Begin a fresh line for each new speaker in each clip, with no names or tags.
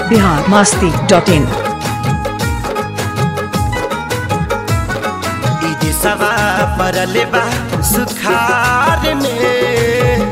Bihar Masti dot इन
ई दिशवा परले बा सुखार में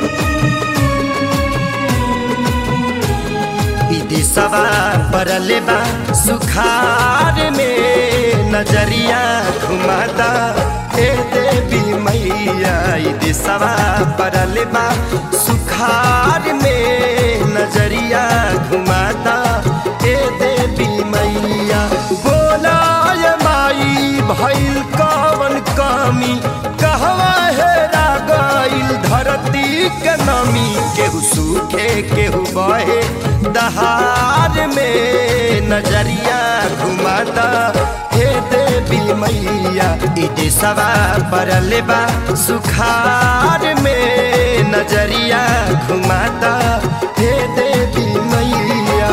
ई दिशवा परले बा सुखार में नजरिया घुमाता ए देवी मैया ई दिशवा परले बा सुखार में नजरिया घुमाता ए देवी मैया बोलाय माई भइल कवन कमी कहवा हेरा गइल धरती के नमी केहू सूखे केहू बहे दहार में नजरिया घुमाता हे देवी मैया ई दिशवा परले बा सुखार में नजरिया घुमाता हे देवी मैया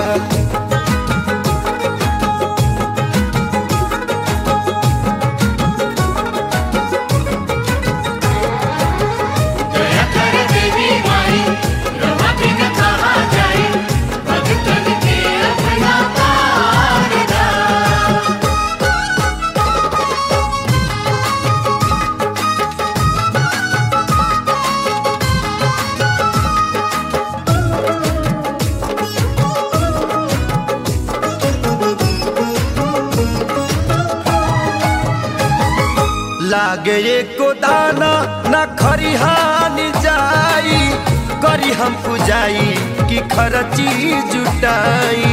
दया कर देवी माई रवा बिन कहा जाए भगतन के अपना पारदा
लागे एको दाना न खरिहान जाई करी हम पुजाई कि खरची जुटाई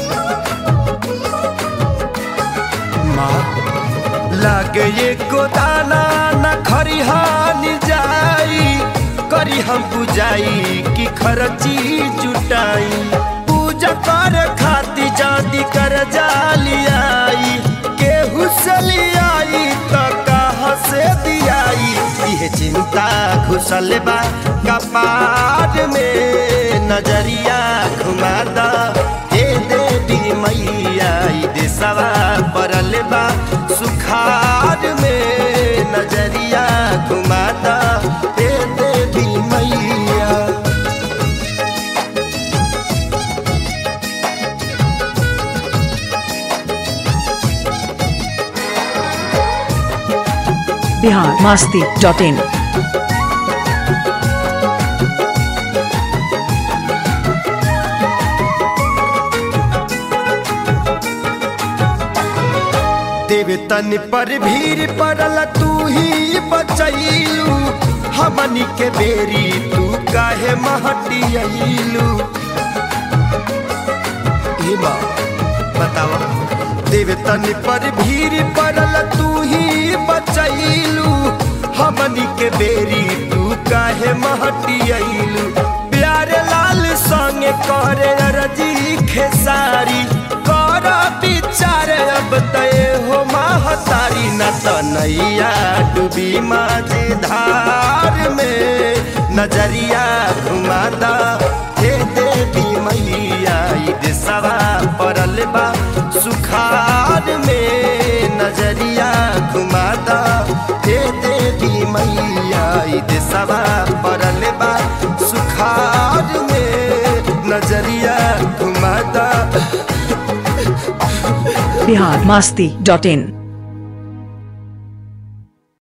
माँ लागे एको दाना न खरिहान जाई करी हम पुजाई कि खरची जुटाई पूजा कर खाती जाती कर जालियाई केहू से लियाई तो कहाँ से दियाई यह चिंता घुसल बा कपार में नजरिया घुमादा हे देवी मैया ई देशवा परल बा सुखार में नजरिया घुमादा हे देवी मैया
बिहार मास्ती डॉट इन
देवे तन पर भीड़ पड़ल तू ही बचैलू हमनी के बेरी तू काहे महटियलू ई माँ बतावा देवे तन पर भीड़ पड़ल तू ही बचैलू हमनी के बेरी तू काहे महटियलू प्यारे लाल संगे करे अरजी खेसारी कर विचार अब तय हो महतारी न त नैया डूबी माझे धार में नजरिया घुमादा हे देवी मैया ई देशवा परल बा सुखार में नजरिया घुमादा हे देवी मैया ई देशवा परल बा सुखार में नजरिया घुमादा
बिहार मास्ती डॉट इन